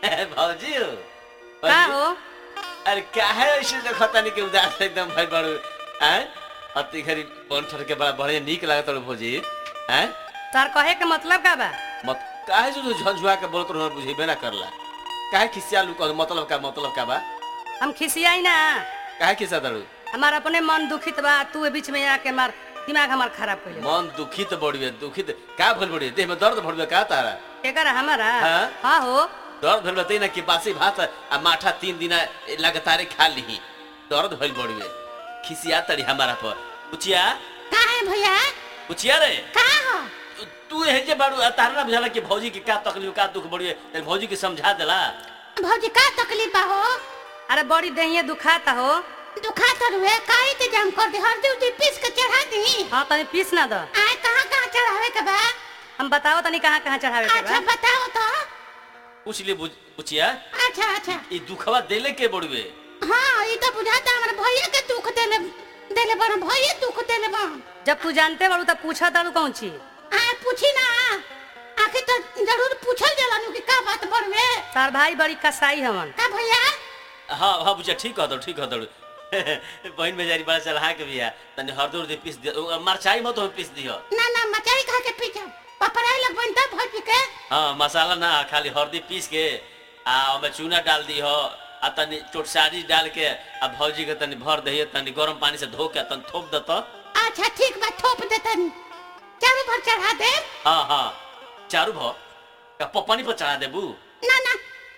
भौजी हो का हो अरे काहे ऐसे देखता नहीं कि उदास एकदम भाई बड़ो हैं अति घरी बन ठर के बड़ा बढ़िया नीक लागत रहो भौजी हैं तार कहे के मतलब का बा मत काहे जो झंझुआ के बोलत रहो बुझेबे ना करला काहे खिसिया लू कह मतलब का मतलब का बा हम खिसियाई ना काहे खिसा दरू हमार अपने मन दुखित बा तू ए बीच में आके मार दिमाग हमार खराब कर मन दुखित बढ़िए दुखित का भइल बढ़िए देह में दर्द भरबे का तारा एकर हमारा हाँ? हाँ हो दर्द भइल बतई ना कि बासी भात आ माठा तीन दिन लगातार खा लीही दर्द भइल बढ़िए खिसिया तड़ी हमारा पर पुचिया का है भैया पुचिया रे का हो तू- तू है जे बारू तारा ना बुझाला कि भौजी के का तकलीफ का दुख बढ़िए तनी भौजी के समझा देला भौजी का तकलीफ बा हो अरे बड़ी दहिए दुखाता हो दुखा तो रुए का इंतजाम कर दे हल्दी उल्दी पीस के चढ़ा दी हाँ तनी पीस ना दो आए कहाँ कहाँ चढ़ावे के बा हम बताओ तनी कहाँ कहाँ चढ़ावे के अच्छा बा बताओ तो पूछ ले बुझ- पुचिया अच्छा अच्छा ई दुखवा देले के बढ़िए हाँ ये तो बुझाता हमारे भैया के दुख देले देले बन भैया दुख देले बन जब तू जानते बाड़ू तब पूछा तारू कौन चीज आए पूछी ना आखिर तो जरूर पूछल जाला नु कि का बात बड़वे तार भाई बड़ी कसाई हवन का भैया हाँ हाँ बुझिया ठीक कह दो ठीक कह दो बहन बेचारी बड़ा चढ़ा के बिया तनी हरदो उर्दी पीस दियो मरचाई मत हो पीस दियो ना ना मचाई खा के पीछे पपराई लग बन तब भौजी के हाँ मसाला ना खाली हल्दी पीस के आ ओमे चूना डाल दी हो आ तनी चोटसारी डाल के आ भौजी के तनी भर दही तनी गरम पानी से धो के तनी थोप दत अच्छा ठीक बा थोप दे तनी चारों भर चढ़ा दे हाँ हाँ चारू भो का पपानी पर चढ़ा देबू ना ना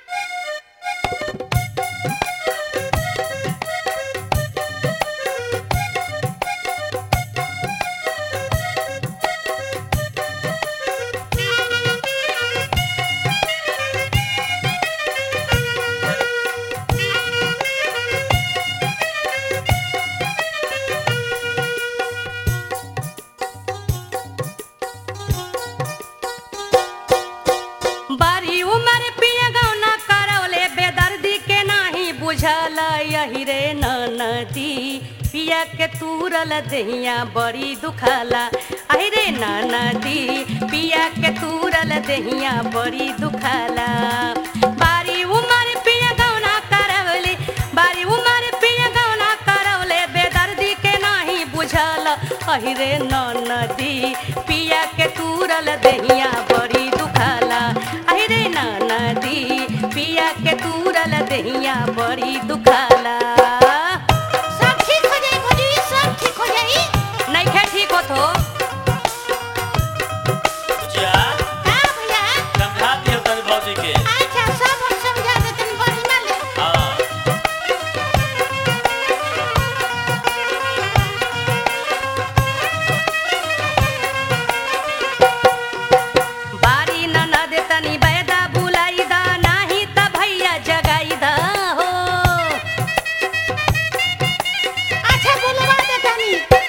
बारी उमर पिया गौना करौले बेदर्दी के नाही बुझल यही रे नदी पिया के तूरल दहिया बड़ी दुखाला अहि रे नदी पिया के तूरल दहिया बड़ी दुखाला बारी उमर पिया गौना करौले बारी उमर पिया गौना करौले बेदर्दी के नाही बुझल अहि रे नदी पिया के तूरल दहिया बड़ी दुखाला अहि रे नदी पिया के तूरल दहिया बड़ी दुखाला सब ठीक हो जाई भौजी सब ठीक हो जाई नइखे ठीक होत हो बुझिया का भैया समझा दियो तनी भौजी के अच्छा सब हम समझा दे तनी बढ़िया ले हाँ बारी ननद तनी बैदा बुलाई दा नाही त भैया जगाई दा हो अच्छा बोलवा दे तनी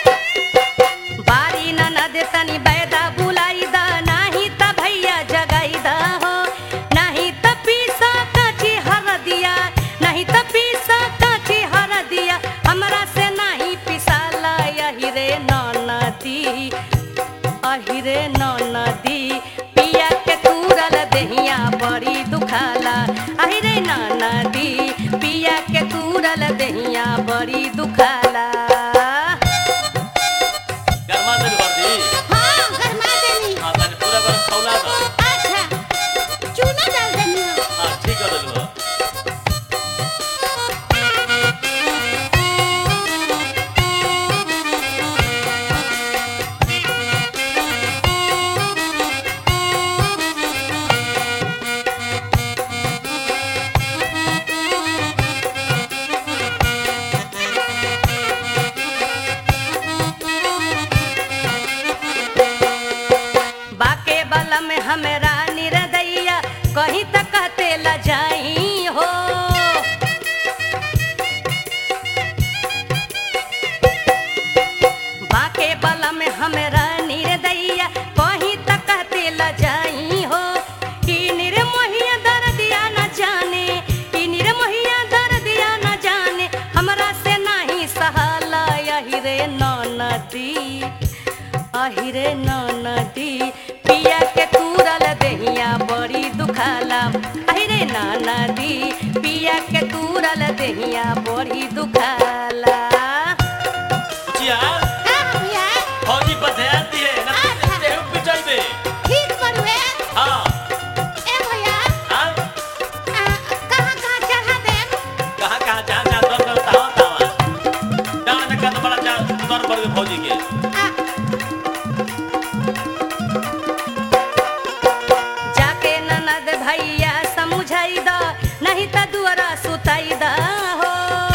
बारी ननद तनी बैदा बुलाई दा नाही त भैया जगाई दा हो नाही त पीसा काची हर दिया नहीं त पीसा काची हर दिया हमरा से नहीं पिसाला यही रे ननदी अहि रे नदी पिया के तूरल दहिया बड़ी दुखाला अहि रे नदी पिया के तूरल दहिया बड़ी दुखाला गरमा दे हरदी हाँ गरमा देनी हाँ तनी पूरा गरम खौला दो अच्छा चूना डाल देनी हाँ ठीक कर देलू बाके बल में हमरा निरदैया कहीं तक कहते ल जाई हो बाके बल में हमरा निरदैया कहीं तक कहते ल जाई हो कि निर्मोहिया दर्दिया न जाने कि निर्मोहिया दर्दिया न जाने हमरा से नहीं सहाला यही रे नदी अहिरे नदी पिया के तूरल दहिया बड़ी दुखाला अहिरे रे नदी पिया के तूरल देहिया बड़ी दुखाला बुचिया का भैया फौजी पर ध्यान दिए ना अच्छा। देहु पिटाइबे ठीक बड़ुए हाँ ए भैया हाँ आ, कहाँ कहाँ चढ़ा देम कहाँ कहाँ जहाँ जहाँ दर दर तावा तावा डाल में कद बड़ा जा दर पड़ गए फौजी के आ, जाके ननद भैया समझाई द नहीं त दुआरा सुताई द हो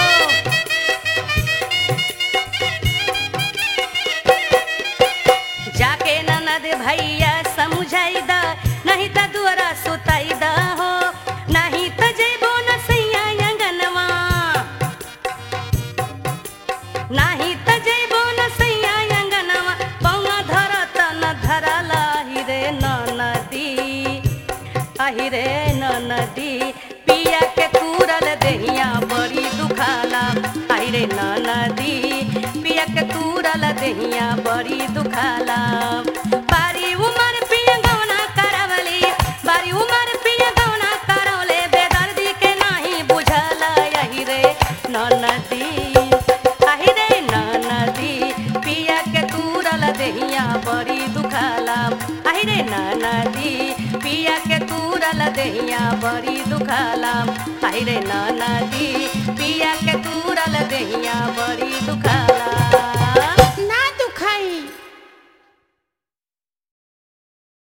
जाके ननद भैया समझाई द नहीं त दुआरा सुताई द हो नहीं त जइबो न सैया अंगनवा नाही त जइबो न सैया अंगनवा पौवा धरत न धरला हिरे न नदी अहिरे न नदी पिया के तूरल देहिया बड़ी दुखाला अहिरे न नदी पिया के तूरल देहिया बड़ी दुखाला बारी उमर पिया गौना करवली बारी उमर पिया गौना करवले बेदर्दी के नाही बुझल अहिरे न नदी अहिरे न नदी पिया के तूरल देहिया बड़ी दुखाला अहिरे न नदी पिया के तूरल देहिया बड़ी दुखाला अहिरे न नदी पिया के तूरल देहिया बड़ी दुखाला